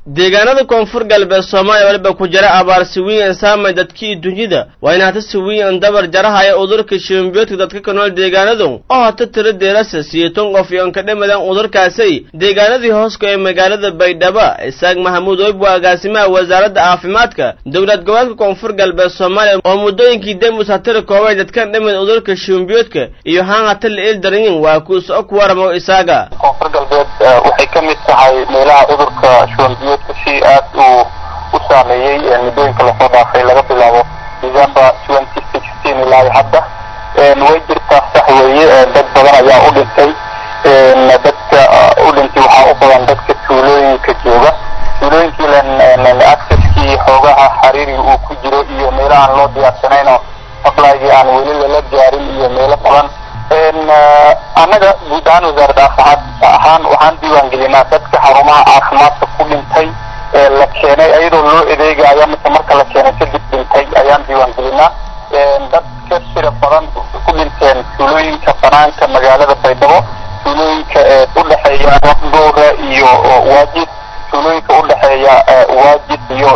deegaanada koonfur galbeed soomaaliya waliba ku jira abaar siwiin saamay dadkii dunyada waa in hata siwiin dabar jarahaya udurka shimbiyoodka dadka ka nool deegaanadu oo hata tiro deerasa siyeeton qof iyo ka dhimadan udurkaasay deegaanadii hooska ee magaalada baydhabo isaaq maxamuud oyb waa agaasimaha wasaaradda caafimaadka dowlad goboleedka koonfur galbeed soomaaliya oo muddooyinkii demus hatira koobay dadkan dhimid udurka shimbiyoodka iyo haan hata la il daranyin waa kuuso ku waramo isaaga koonfur galbeed waxay ka mid tahay meelaha udurka shuwanbiyoodka si aad uu u saameeyey muddooyinka lasoo dhaafay laga bilaabo december twenty sixteen ilaa hadda way jirtaa sax weeye dad badan ayaa u dhintay dadka u dhintay waxaa u badan dadka tuulooyinka jooga tuulooyinkii len accesskii xoogaha xariiriga uu ku jiro iyo meelahaan loo diyaarsanayn oo appligii aan weli lala gaarin iyo meelo badan annaga guud ahaan wasaaradda caafimaad ahaan waxaan diiwaan gelinaa dadka xarumaha caafimaadka ku dhintay ee la keenay iyadoo loo adeegaya mise marka la keenay kadib dhintay ayaan diiwaan gelinaa dad ka tira badan ku dhinteen tuulooyinka banaanka magaalada baydhabo tuulooyinka udhexeeya doora iyo waajid tuulooyinka udhexeeya waajid iyo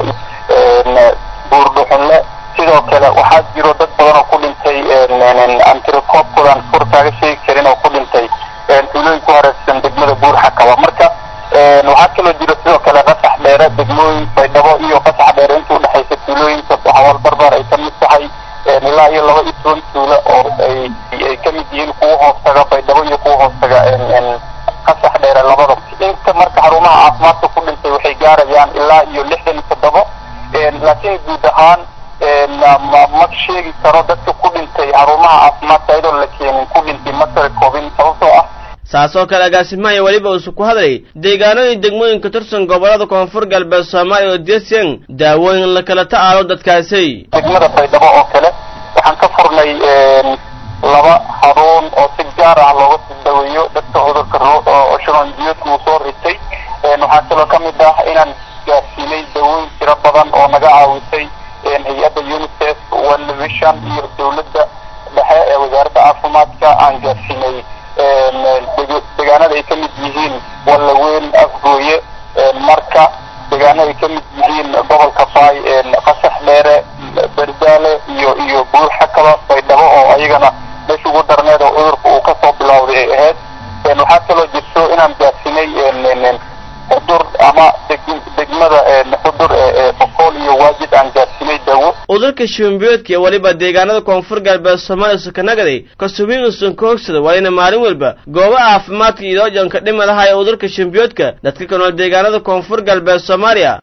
buurdhuxunle sidoo kale waxaa jiro dad badan oo ku dhintay antirecoobkoodan fur kaaga sheegi karin oo ku dhintay tuulooyin ku hareersan degmada buur xakaba marka waxaa kaloo jiro sidoo kale qasax dheere degmooyin baydhabo iyo qasax dheere inta udhexaysa tuulooyinka xawal barbar ay kamid tahay ilaa iyo laba iyo toban tuulo oo ay ay kamid yihiin kuwa hoostaga baydhabo iyo kuwa hoostaga qasax dheere labada inta marka xarumaha caafimaadka ku dhintay waxay gaarayaan ilaa iyo lixdan iyo toddobo laakiin guud ahaan ma sheegi karo dadka ku dhintay xarumaha caafimaadka iyadoo la keenin ku dhintay ma tara koobin sababtoo ah saasoo kale agaasimaaya weliba uusu ku hadlay deegaanooyin degmooyinka tirsan gobollada koonfur galbeed soomaaliya oo deesiyan daawooyin la kala ta'aalo dadkaasi degmada baydhabo oo kale waxaan ka furnay laba xaruun oo si gaar ah looga daweeyo dadka cudurka shubanbiyoodka uu soo ritay waxaa kaloo ka mid ah inaan gaarsiinay dawooyin tiro badan oo naga caawisay hay-adda unicef world vision iyo dawladda dhexe ee wasaaradda caafimaadka aan gaarsiinay deegaanada ay ka mid yihiin wallaweyn afgooye marka deegaanada ay ka mid yihiin gobolka baay qasax dheere berdaale iyo iyo buur xakaba baydhabo oo ayagana meesha ugu darneed oo cudurka uu kasoo bilowday ay ahayd waxaa kaloo jirto inaan gaarsiinay xudur ama degmada xudur boqol iyo waajid aan gaarsiinay dawo udurka shimbiyoodka iyo weliba deegaanada koonfur galbeed soomaaliya sukanagaday kasubiin usan ka hogsada waa ina maalin walba goobo caafimaadka idoojanka dhimadaha ee udurka shimbiyoodka dadka ka nool deegaanada koonfur galbeed soomaaliya